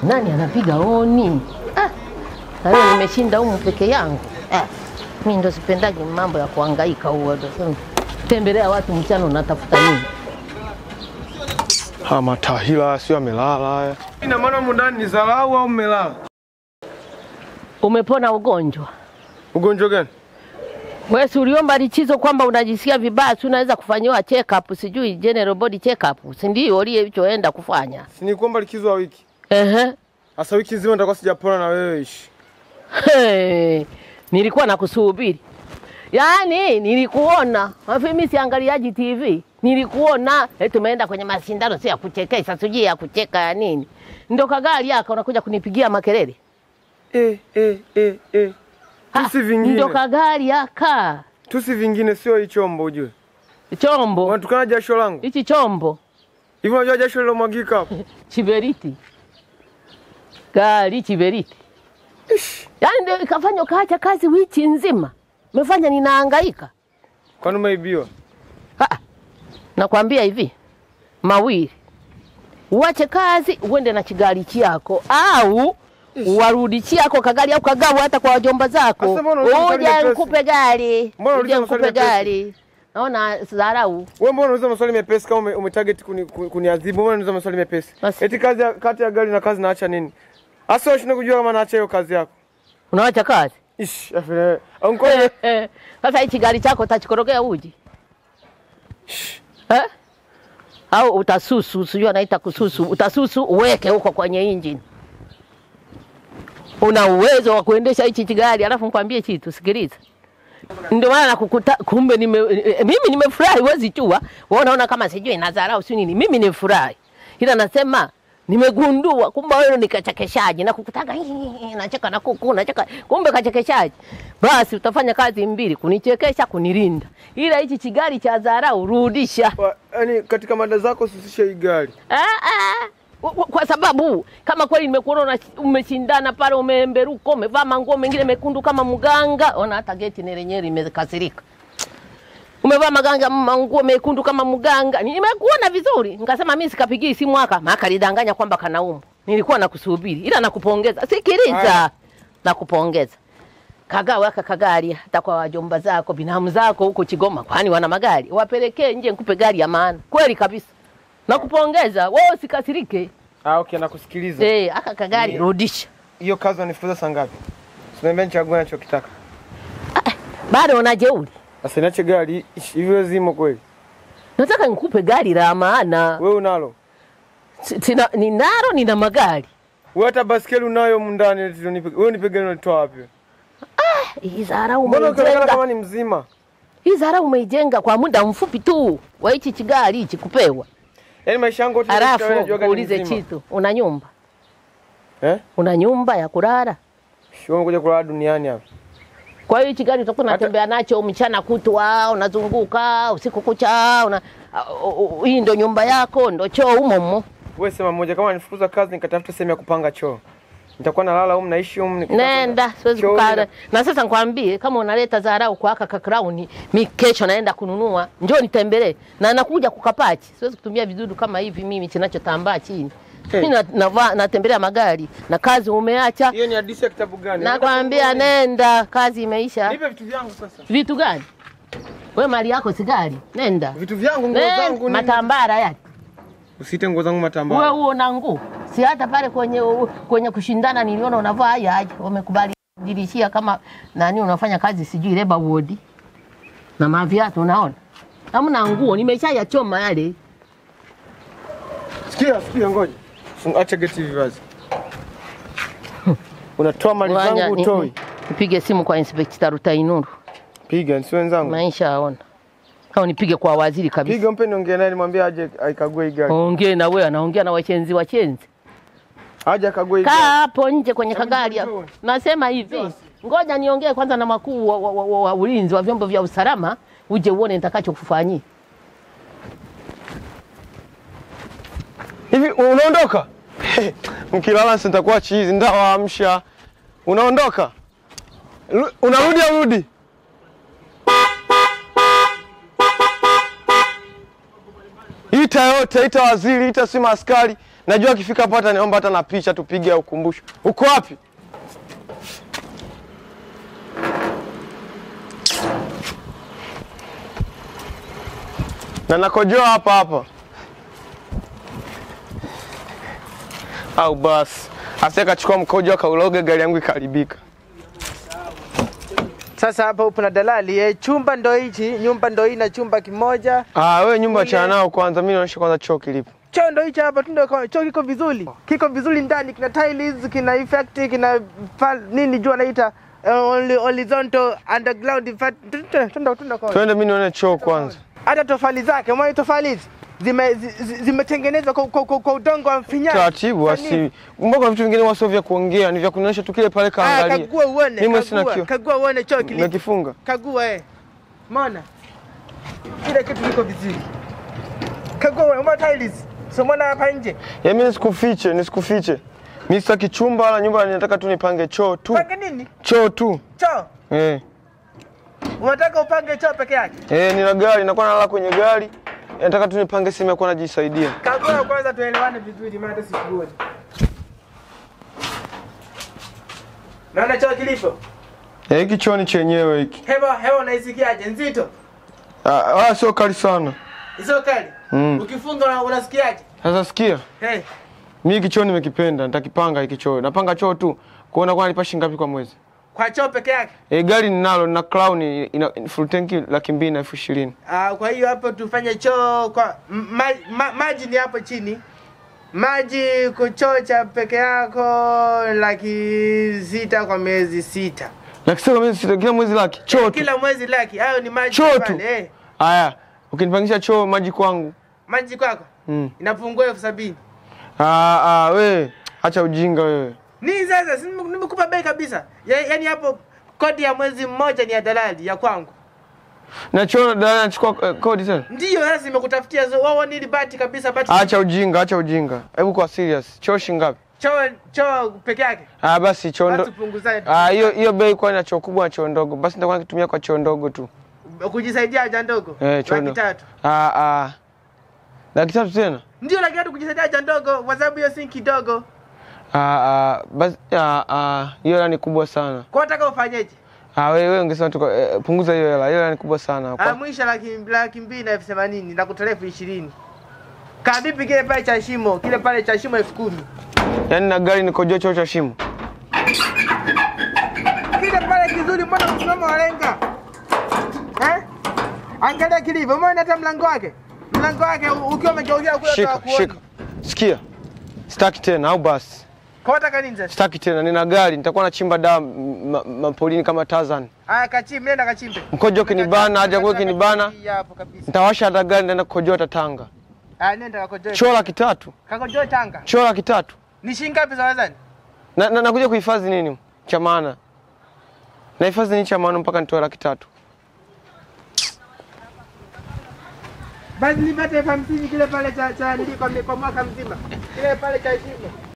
Nani anapiga honi? Ah, na leo nimeshinda humu peke yangu. Ah, mimi ndo sipendaji mambo ya kuhangaika huo. ndo sema, Tembelea watu mchana unatafuta nini? Ha, matahila sio amelala haya. Ina maana humu ndani ni dharau au mmelala? Umepona ugonjwa? Ugonjwa gani? Wewe si uliomba lichizo kwamba unajisikia vibaya, si unaweza kufanyiwa check up, sijui general body check up, si ndio ulichoenda kufanya? Si ni kwamba likizo ya wiki. Ehe. Sasa wiki nzima nitakuwa sijapona na wewe ishi. Hey, nilikuwa nakusubiri. Yaani nilikuona. Wapi mimi siangaliaji TV. Nilikuona eh, tumeenda kwenye mashindano si ya kuchekesha, sijui ya kucheka ya nini. Ndio kagari yako unakuja kunipigia makelele. Eh, eh, eh, eh. Ha, Tusi vingine. Ndio kagari yaka. Tusi vingine sio hii chombo ujue. Chombo. Unatukana jasho langu. Hichi chombo. Hivi unajua jasho lilomwagika hapo? Chiberiti. Gari chiberiti. Yaani ndio ikafanya ukaacha kazi wiki nzima. Umefanya ninahangaika. Kwani umeibiwa? Ah, nakwambia hivi mawili, uache kazi uende na kigari chako au warudi chako kagari au kagawa hata kwa wajomba zako, Sasa mbona unauliza maswali uje mepesi? nikupe gari, Mbona uje unauliza maswali nikupe mepesi? gari. Naona dharau. Wewe mbona unauliza maswali mepesi kama ume, umetarget kuni, kuni, kuniadhibu? Mbona unauliza maswali mepesi? Basi. Eti kazi ya, kati ya gari na kazi naacha nini? Asa unashindwa kujua kama naacha hiyo kazi yako. Unawacha kazi Ish, afile. Unko sasa, hichi gari chako utachikorogea uji eh? au utasusu, sijui anaita kususu, utasusu uweke huko kwenye injini. Una uwezo wa kuendesha hichi kigari, alafu nikwambie kitu, sikiliza. Ndio maana nakukuta, kumbe nime, eh, mimi nimefurahi, huwezi chua. Wewe unaona kama sijui nadharau si nini, mimi nimefurahi, ila nasema nimegundua kumbe wewe ni kachekeshaji na kukutanga "Hii, nacheka na kuku nacheka, kumbe kachekeshaji. Basi utafanya kazi mbili, kunichekesha, kunilinda, ila hichi kigari cha dharau rudisha. yaani katika mada zako usisishe hii gari. Ah, ah. Kwa- kwa- kwa sababu kama kweli nimekuona una- umeshindana pale, umeemberuka, umevaa manguo mengine mekundu kama mganga. Ona hata geti ni lenyewe limekasirika. Umevaa maganga manguo mekundu kama mganga. Nimekuona vizuri. Nikasema mimi sikapigii simu haka, maana lidanganya kwamba kanaumwa. Nilikuwa nakusubiri ila nakupongeza. Sikiliza. Haya. Nakupongeza. Kagawa aka kagari hata kwa wajomba zako, binamu zako huko Kigoma, kwani wana magari. Wapelekee nje nikupe gari ya maana. Kweli kabisa. Nakupongeza. Wewe usikasirike. Ah, okay, nakusikiliza. Eh, aka kagari rudisha. Hiyo kazi wanifuza saa ngapi? Sinaambia nichague nachokitaka. Bado una jeuri. Sasa niache gari ish, hivyo zimo kweli. Nataka nikupe gari la maana. Wewe unalo? Si- Sina ninalo nina magari. Wewe hata baskeli unayo humu ndani eti unipe. Wewe nipe gari unalitoa wapi? Hii dharau Mbona ukionekana umeijenga. kama ni mzima? Hii dharau umeijenga kwa muda mfupi tu. Wa hichi kigari hichi kupewa. Yaani maisha yangu yote Alafu najuaga ni uulize mzima. kitu. Una nyumba? Eh? Una nyumba ya kulala? Sio umekuja kulala duniani hapa. Kwa hiyo hichi gari utakuwa Hata- unatembea nacho mchana kutwa, unazunguka usiku kucha, una uh, uh, hii ndo nyumba yako, ndo choo humo humo. Wewe sema moja kama nifukuza kazi nikatafuta sehemu ya kupanga choo. Nitakuwa nalala humu naishi humu nikitafuta- Nenda, siwezi Choo kukaa. ina- Na sasa nikwambie, kama unaleta dharau kwa aka kakrauni, mi kesho naenda kununua, njoo nitembelee na nakuja kukapachi. Siwezi kutumia vidudu kama hivi mimi kinachotambaa chini. Hey. Mimi na, navaa- natembelea magari na kazi umeacha. Hiyo ni hadithi ya kitabu gani? Nakwambia nenda, kazi imeisha. Nipe vitu vyangu sasa. Vitu gani? We mali yako si gari, nenda. Vitu vyangu nguo Nenda, zangu ni matambara yale. Usiite nguo zangu Wewe matambara. huo na nguo. Si hata pale kwenye kwenye kushindana niliona unavaa haya haya. Wamekubali dirishia kama nani unafanya kazi sijui labor ward. Na maviatu unaona? Hamna nguo, nimeshayachoma yale. Sikia, sikia ngoja. Funga- Acha geti hivi wazi. Unatoa mali Ngoja, zangu ni- utoi. ni- Nipige simu kwa Inspector Rutainuru. Piga, si wenzangu. Maisha aona. Au nipige kwa waziri kabisa. Piga mpe niongee naye nimwambie aje aikague hii gari. Ongee na wewe, anaongea na wachenzi wachenzi. Aje akague hii Kaa gari. hapo nje kwenye Hebu kagari. njoo, hapo. njoo. Nasema hivi, ngoja niongee kwanza na makuu wa, wa, wa, wa, wa ulinzi wa vyombo vya usalama, uje uone nitakachokufanyia. Hivi unaondoka? Mkilala si nitakuwa chizi, ndawaamsha. Unaondoka? Ru- Unarudi au rudi? Ita yote, ita waziri, ita si maaskari. Najua akifika hapa hata niomba hata na picha tupige ya ukumbusho. Uko wapi? Na nakojoa hapa hapa. Au basi. Asije kachukua mkojo akauloge gari yangu ikaribika. Sasa hapa upo na dalali eh, chumba ndo hichi, nyumba ndo hii na chumba kimoja. Ah, wewe nyumba Ule- achana nao kwanza, mimi naonyesha kwanza choo kilipo. Choo ndo hichi hapa tu ndo kwa- choo kiko vizuri. Kiko vizuri ndani, kina tiles, kina effect, kina pa, nini jua naita uh, only horizontal underground effect. Tunda tunda tunda kwa. Twende mimi nione choo kwanza. Hata tofali zake, mwa tofali hizi zime zi- zi- zimetengenezwa kwa, kwa, kwa, kwa udongo wa mfinyazi. Taratibu Kwa nini? asi. Mbona vitu vingine wasio vya kuongea, ni vya kunionyesha tu kile pale Ah, kaangalia. kagua uone, Mimi sina kagua, kio. kagua uone choo kilipo. Nimekifunga. Kagua eh. Umeona? Kile kitu kiko vizuri. Kagua uone, umeona tiles? So umeona hapa nje? Ya mimi nisikufiche, nisikufiche. Mimi sitaki chumba wala nyumba, ninataka tu nipange choo tu. Pange nini? Choo tu. Choo. Eh. Unataka upange choo peke yake? Eh, nina gari, nakuwa nalala kwenye gari. Nataka tu nipange sehemu ya kuwa najisaidia. Kagua kwanza tuelewane vizuri maana hata sikuoni. Naona choo kilipo. Eh, hiki choo ni chenyewe hiki. Hewa hewa unaisikiaje? Nzito. Ah, wala sio kali sana. Sio kali. Mm. Ukifunga una- unasikiaje? Sasa sikia. Hey. Mimi hiki choo nimekipenda, nitakipanga hiki choo. Napanga choo tu. Kuona kwa nalipa shilingi ngapi kwa mwezi. Kwa choo peke yake. E, gari ninalo na Crown ina full tanki laki mbili na elfu ishirini. Ah, kwa hiyo hapo tufanye choo kwa m- ma, ma, maji ni hapo chini. Maji kuchocha peke yako laki sita kwa miezi sita. Laki sita kwa mwezi sita, kila mwezi laki. Choo tu. Kila mwezi laki. Hayo ni maji Choo pale, tu. Eh. Aya, ukinipangisha choo maji kwangu. Maji kwako Mm. inapungua elfu sabini. Ah, ah, we, acha ujinga wewe. Nini sasa? Si nime- nimekupa bei kabisa. Ya, yaani hapo kodi ya mwezi mmoja ni ya dalali ya kwangu. Na choo dada anachukua eh, kodi tena. Ndiyo sasa nimekutafutia zo- wao nili bati kabisa bati. Acha ujinga, acha ujinga. Hebu kwa serious. Choo shilingi ngapi? Choo choo peke yake. Ah, basi choo ndo. Basi punguzane. Ah, hiyo hiyo bei kwa na choo kubwa na choo ndogo. Basi nitakuwa nikitumia kwa choo ndogo tu. kujisaidia haja ndogo. Eh, choo laki ndo. tatu. Ah, ah. Laki tatu tena? Ndio laki tatu kujisaidia haja ndogo kwa sababu hiyo si kidogo. Ah, ah, basi ah, ah, hiyo hela ni kubwa sana. Kwa unataka ufanyeje? Ah, wewe wewe ungesema tu eh, punguza hiyo hela. Hiyo hela ni kubwa sana. Ah, Kwa, mwisho laki laki mbili na elfu themanini na kutolea elfu ishirini. Kaa vipi kile pale cha shimo? Kile pale cha shimo elfu kumi. yaani na gari nikojoa choo cha shimo. Kile pale kizuri, mbona msimamo walenga? Eh? Angalia kilivyo, umeona hata mlango wake. Mlango wake u- ukiwa umegeuzia kule Shika, shika. Sikia. Sitaki tena au basi. Kwa unataka nini sasa? Sitaki tena, nina gari, nitakuwa nachimba dawa m- ma- mapolini kama Tarzan. Aya, kachimbe, nenda kachimbe. Mkojo kinibana, haja kwa kinibana, Hii Hapo kabisa. nitawasha hata gari nitaenda kukojoa hata Tanga. Aya, nenda kakojoe. Choo laki tatu. Kakojoe Tanga. Choo laki tatu. Ni shilingi ngapi za wazani? Na, na nakuja kuhifadhi nini cha maana? Nahifadhi nini cha maana mpaka nitoe laki tatu? Basi nipate elfu hamsini kile pale cha cha nili kwa kwa mwaka mzima. Kile pale cha shimo.